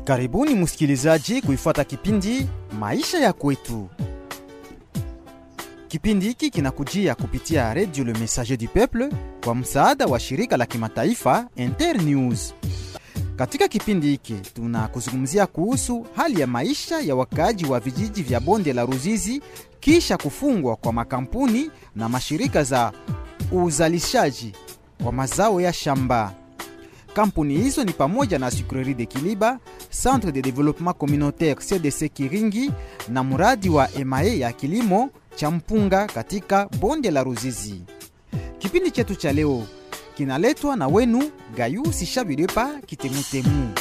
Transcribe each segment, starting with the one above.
Karibuni msikilizaji kuifuata kipindi Maisha ya Kwetu. Kipindi hiki kinakujia kupitia Radio Le Messager du Peuple kwa msaada wa shirika la kimataifa Internews. Katika kipindi hiki tunakuzungumzia kuhusu hali ya maisha ya wakaaji wa vijiji vya bonde la Ruzizi kisha kufungwa kwa makampuni na mashirika za uzalishaji wa mazao ya shamba. Kampuni hizo ni pamoja na Sucrerie de Kiliba, Centre de Développement Communautaire CDC Kiringi na mradi wa EMAE ya kilimo cha mpunga katika bonde la Ruzizi. Kipindi chetu cha leo kinaletwa na wenu Gayu Sishabidepa Kitemutemu.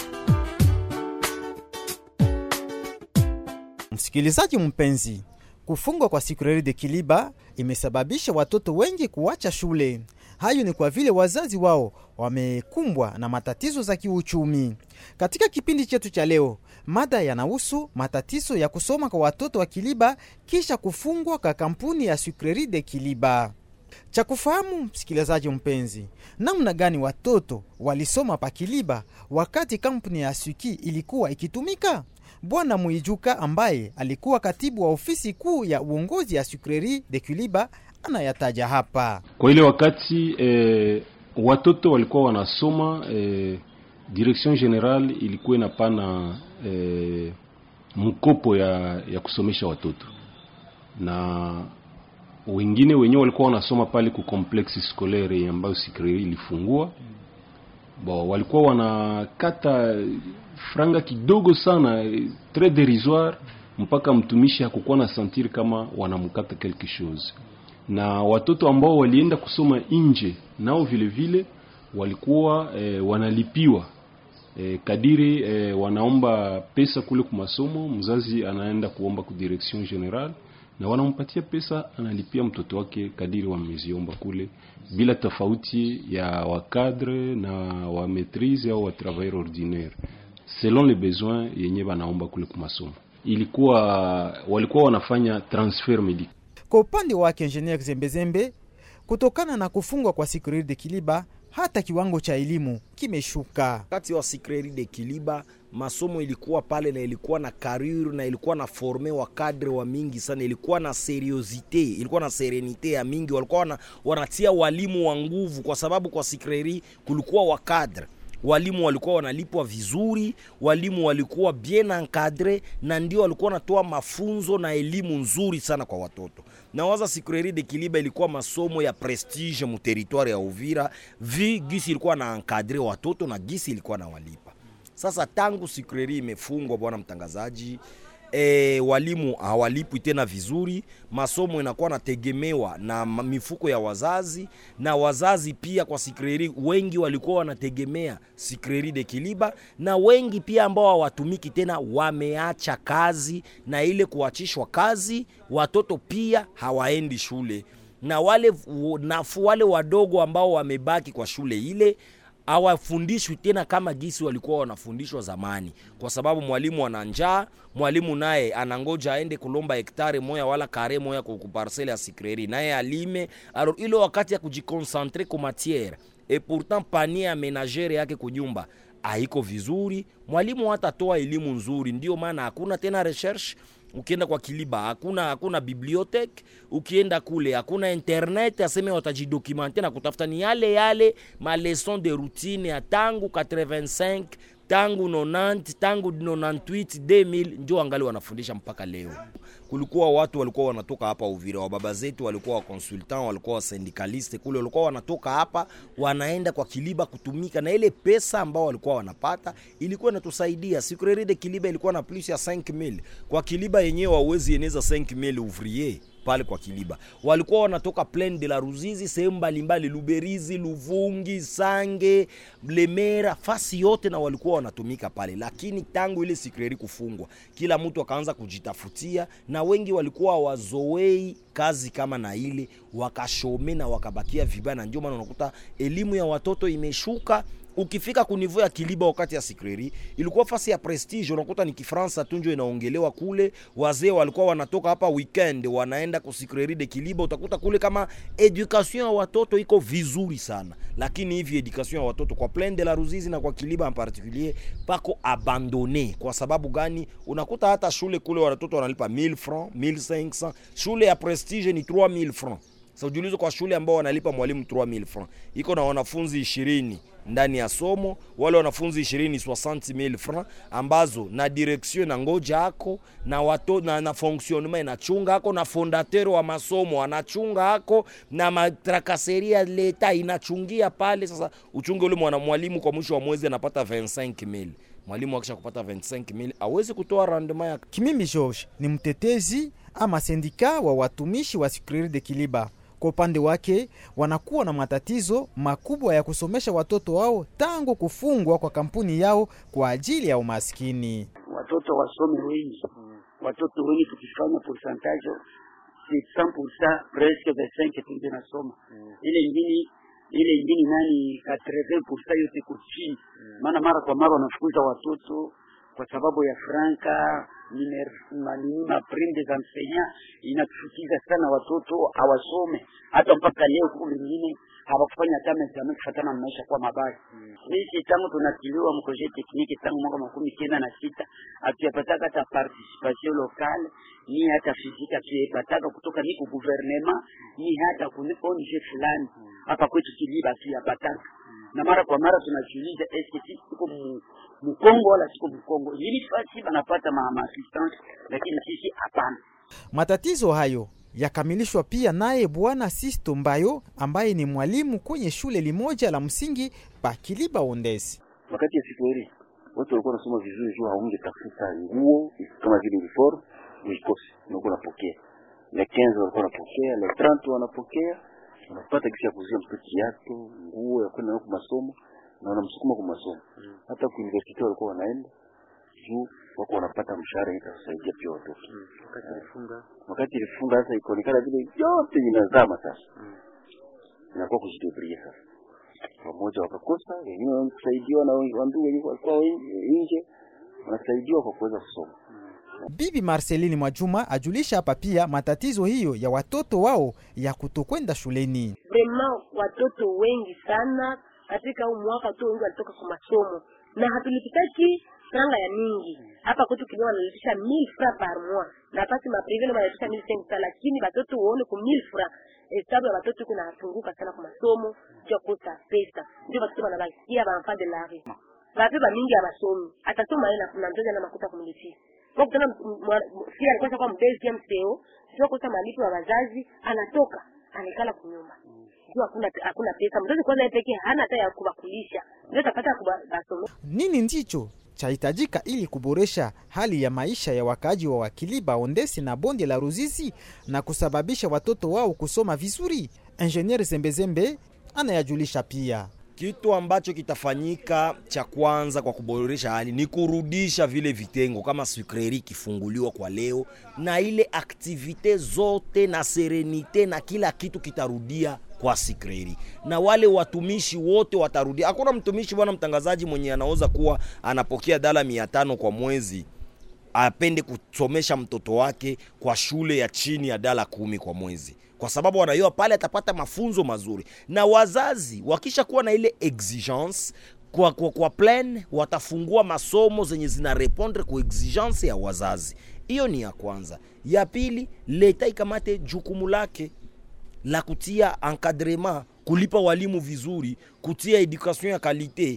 Msikilizaji mpenzi, kufungwa kwa Sucrerie de Kiliba imesababisha watoto wengi kuacha shule. Hayo ni kwa vile wazazi wao wamekumbwa na matatizo za kiuchumi. Katika kipindi chetu cha leo, mada yanahusu matatizo ya kusoma kwa watoto wa Kiliba kisha kufungwa kwa kampuni ya Sucrerie de Kiliba. Cha kufahamu msikilizaji mpenzi, namna gani watoto walisoma pa Kiliba wakati kampuni ya Suki ilikuwa ikitumika? Bwana Muijuka ambaye alikuwa katibu wa ofisi kuu ya uongozi ya Sucrerie de Kiliba anayataja hapa. Kwa ile wakati eh, watoto walikuwa wanasoma eh, direction general ilikuwa inapana eh, mkopo ya, ya kusomesha watoto na wengine wenyewe walikuwa wanasoma pale ku complexe scolaire ambayo Sucrerie ilifungua bo, walikuwa wanakata franga kidogo sana très dérisoire, mpaka mtumishi hakukuwa na sentir kama wanamkata quelque chose na watoto ambao walienda kusoma nje nao vile vile walikuwa e, wanalipiwa e, kadiri e, wanaomba pesa kule kwa masomo. Mzazi anaenda kuomba ku direction general na wanampatia pesa, analipia mtoto wake kadiri wameziomba kule, bila tofauti ya wakadre na wa maitrise au wa travailleur ordinaire selon les besoins yenye wanaomba kule kwa masomo. Ilikuwa walikuwa wanafanya transfer medical Kwa upande wake Ingenier Zembezembe, kutokana na kufungwa kwa Sucrerie de Kiliba, hata kiwango cha elimu kimeshuka. Wakati wa Sucrerie de Kiliba masomo ilikuwa pale na ilikuwa na carrure na ilikuwa na forme wa kadre wa mingi sana, ilikuwa na seriosite, ilikuwa na serenite ya mingi, walikuwa wana, wanatia walimu wa nguvu, kwa sababu kwa Sucrerie kulikuwa wa kadre walimu walikuwa wanalipwa vizuri, walimu walikuwa bien encadre, na ndio walikuwa wanatoa mafunzo na elimu nzuri sana kwa watoto. Na waza Sucrerie de Kiliba ilikuwa masomo ya prestige mu territoire ya Uvira, vi gisi ilikuwa na encadre watoto na gisi ilikuwa na walipa. Sasa tangu Sucrerie imefungwa, bwana mtangazaji, E, walimu hawalipwi tena vizuri, masomo inakuwa nategemewa na mifuko ya wazazi, na wazazi pia kwa Sucrerie wengi walikuwa wanategemea Sucrerie de Kiliba, na wengi pia ambao hawatumiki tena wameacha kazi, na ile kuachishwa kazi, watoto pia hawaendi shule, na wale nafu wale wadogo ambao wamebaki kwa shule ile hawafundishwi tena kama gisi walikuwa wanafundishwa zamani, kwa sababu mwalimu ana njaa. Mwalimu naye anangoja aende kulomba hektare moya wala kare moya ku parcelle ya Sucrerie, naye alime. Alors ile wakati ya kujikonsentre ku matiere et pourtant panier ya menagere yake kunyumba haiko vizuri, mwalimu hatatoa elimu nzuri. Ndio maana hakuna tena recherche Ukienda kwa Kiliba hakuna hakuna bibliothèque, ukienda kule hakuna internet, aseme watajidokumenter na kutafuta ni yale yale ma leçon de routine ya tangu 85 tangu 90 tangu 98 2000 ndio angali wanafundisha mpaka leo. Kulikuwa watu walikuwa wanatoka hapa Uvira, wa baba zetu walikuwa wa consultant, walikuwa wa syndicaliste kule, walikuwa wanatoka hapa wanaenda kwa Kiliba kutumika, na ile pesa ambao walikuwa wanapata ilikuwa inatusaidia. Sucrerie de Kiliba ilikuwa na plus ya 5000 kwa Kiliba yenyewe, wawezi eneza 5000 ouvrier pale kwa Kiliba walikuwa wanatoka Plaine de la Ruzizi, sehemu mbalimbali, Luberizi, Luvungi, Sange, Lemera, fasi yote, na walikuwa wanatumika pale. Lakini tangu ile Sucrerie kufungwa, kila mtu akaanza kujitafutia, na wengi walikuwa wazoei kazi kama na ile, wakashome na wakabakia vibaya, na ndio maana unakuta elimu ya watoto imeshuka ukifika kunivo ya kiliba wakati ya sikreri ilikuwa fasi ya prestige unakuta ni kifransa tu njo inaongelewa kule wazee walikuwa wanatoka hapa weekend wanaenda kusikreri de kiliba utakuta kule kama education ya watoto iko vizuri sana lakini hivi education ya watoto kwa plaine de la ruzizi na kwa kiliba en particulier pako abandone kwa sababu gani unakuta hata shule kule watoto wanalipa 1000 francs 1500 shule ya prestige ni 3000 francs sasa ujiulize kwa shule ambao wanalipa mwalimu 3000 francs iko na wanafunzi ishirini ndani ya somo wale wanafunzi ishirini 60000 francs ambazo na direction na ngoja ako na wato, na, na fonctionnement inachunga ako na fondateur wa masomo anachunga ako na matrakaseria leta inachungia pale. Sasa uchunge ule mwana mwalimu kwa mwisho wa mwezi anapata 25000 mwalimu akisha kupata 25000 awezi kutoa rendement ya Kimimi George ni mtetezi ama sendika wa watumishi wa Sikriri de Kiliba. Kwa upande wake wanakuwa na matatizo makubwa ya kusomesha watoto wao tangu kufungwa kwa kampuni yao kwa ajili ya umaskini. watoto wasome wengi, watoto wengi tukifanya pourcentage c'est 100% presque 25 tu ndio nasoma ile ingine ile ingine nani 80% yote iko chini, maana mara kwa mara wanafukuza watoto kwa sababu ya franka manini ma prime des enseignants inatufukiza sana watoto hawasome hata mpaka leo huku wengine hawakufanya hata examen kufatana na maisha kwa mabaya sisi tangu tunatiliwa mproje tekniki tangu mwaka makumi kenda na sita hatuyapataka hata participation locale ni hata fiziki hatuyapataka kutoka ni ku gouvernement ni hata ku ONG fulani hapa kwetu Kiliba hatuyapataka na mara kwa mara tunajiuliza eske sisi tuko mu- mkongo wala siko mkongo ili fasi banapata ma ma assistance lakini sisi hapana Matatizo hayo yakamilishwa pia naye Bwana Sisto Mbayo ambaye ni mwalimu kwenye shule limoja la msingi pa Kiliba Ondesi. wakati ya siku hili watu walikuwa wanasoma vizuri juu haungetafuta nguo kama vile uniform uikose na uko unapokea le 15 walikuwa wanapokea le 30 wanapokea unapata kisi ya kuzia mtoto kiato nguo ya kwenda huko masomo na wanamsukuma kwa masomo hata ku university walikuwa wanaenda juu wako wanapata mshahara itasaidia pia watoto wakati ilifunga sasa ikaonekana vile yote inazama sasa inakuwa kujidebria sasa pamoja wakakosa, wengine wanasaidiwa na wandugu wenye walikuwa wen- nje, wanasaidiwa kwa kuweza kusoma. Bibi Marceline Mwajuma ajulisha hapa pia matatizo hiyo ya watoto wao ya kutokwenda shuleni. vraiment watoto wengi sana katika huu mwaka tu wengi walitoka kwa masomo na hatulipitaki franga ya mingi hapa kwetu kilio wanalipisha 1000 francs par mois na pasi maprive na wanalipisha 1500 lakini watoto uone ku 1000 francs hesabu ya watoto iko nafunguka sana kwa masomo juu ya kukosa pesa ndio watoto wanabakia baenfant de la rue bape bamingi ya masomi atasoma yeye na- na mzazi ana makuta kumlipia kwa kutana si alikuwa kwa mbezi ya mseo sio kosa malipo ya wazazi anatoka anaikala kunyumba juu hakuna hakuna pesa mzazi kwanza yeye pekee hana hata ya kubakulisha ndio tapata kubasomea Nini ndicho chahitajika ili kuboresha hali ya maisha ya wakaaji wa Wakiliba, Ondesi na bonde la Ruzizi na kusababisha watoto wao kusoma vizuri? Ingenier Zembezembe anayajulisha pia. Kitu ambacho kitafanyika cha kwanza kwa kuboresha hali ni kurudisha vile vitengo kama sukreri kifunguliwa kwa leo, na ile aktivite zote na serenite na kila kitu kitarudia kwa sikreri, na wale watumishi wote watarudia. Hakuna mtumishi bwana mtangazaji mwenye anaweza kuwa anapokea dala mia tano kwa mwezi apende kusomesha mtoto wake kwa shule ya chini ya dala kumi kwa mwezi, kwa sababu wanajua pale atapata mafunzo mazuri, na wazazi wakisha kuwa na ile exigence kwa, kwa, kwa plan watafungua masomo zenye zina repondre kwa exigence ya wazazi. Hiyo ni ya kwanza. Ya pili, leta ikamate jukumu lake la kutia encadrement, kulipa walimu vizuri, kutia education ya kalite,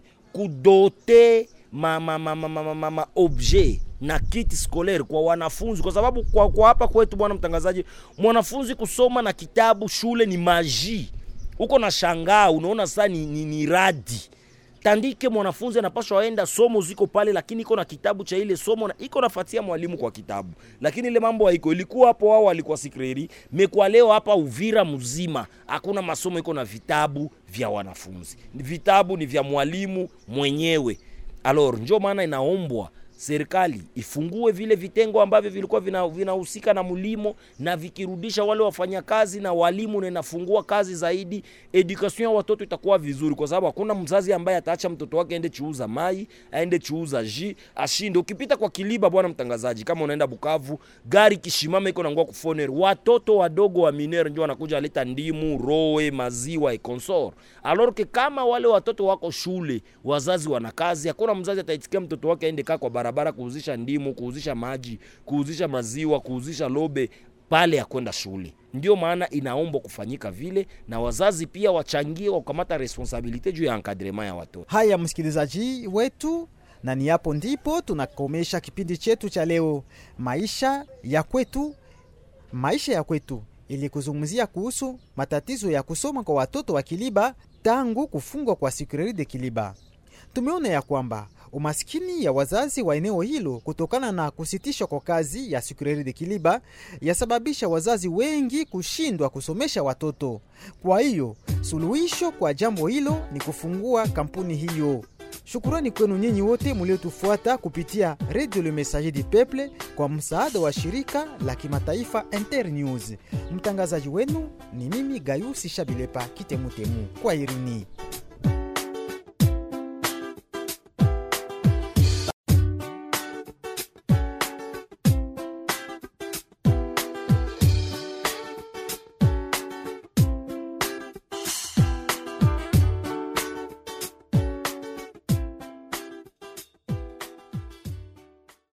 kudote ma, ma, ma, ma, ma, ma, ma, ma objet na kiti scolaire kwa wanafunzi, kwa sababu kwa, kwa hapa kwetu, bwana mtangazaji, mwanafunzi kusoma na kitabu shule ni maji, uko na shangaa, unaona sasa ni, ni, ni radi tandike mwanafunzi anapaswa aenda somo ziko pale, lakini iko na kitabu cha ile somo na iko nafatia mwalimu kwa kitabu, lakini ile mambo haiko. Ilikuwa hapo wao walikuwa sikreri mekwa, leo hapa Uvira mzima hakuna masomo iko na vitabu vya wanafunzi, vitabu ni vya mwalimu mwenyewe. Alors njo maana inaombwa serikali ifungue vile vitengo ambavyo vilikuwa vina- vinahusika na mlimo na vikirudisha wale wafanyakazi na walimu na inafungua kazi zaidi, education ya watoto itakuwa vizuri, kwa sababu hakuna mzazi ambaye ataacha mtoto wake aende chuuza mai, aende chuuza ji, ashinde. Ukipita kwa Kiliba, bwana mtangazaji, kama unaenda Bukavu, gari kishimama iko nangua kufoner, watoto wadogo wa minere ndio wanakuja aleta ndimu, roe, maziwa e consort. Alors que kama wale watoto wako shule, wazazi wana kazi, hakuna mzazi ataitikia mtoto wake aende kaa kwa barabara kuuzisha ndimu, kuuzisha maji, kuuzisha maziwa, kuuzisha lobe pale ya kwenda shule. Ndio maana inaombwa kufanyika vile, na wazazi pia wachangie wa kukamata responsabilite juu ya encadrement ya watoto. Haya, msikilizaji wetu, na ni hapo ndipo tunakomesha kipindi chetu cha leo, maisha ya kwetu. Maisha ya kwetu ili kuzungumzia kuhusu matatizo ya kusoma kwa watoto wa Kiliba tangu kufungwa kwa Sikureri de Kiliba. Tumeona ya kwamba umaskini ya wazazi wa eneo hilo kutokana na kusitishwa kwa kazi ya Sikureri de Kiliba yasababisha wazazi wengi kushindwa kusomesha watoto. Kwa hiyo suluhisho kwa jambo hilo ni kufungua kampuni hiyo. Shukurani kwenu nyinyi wote muliotufuata kupitia Radio Le Messager du Peuple kwa msaada wa shirika la kimataifa Internews. Mtangazaji wenu ni mimi Gayusi Shabilepa Kitemutemu. Kwa irini.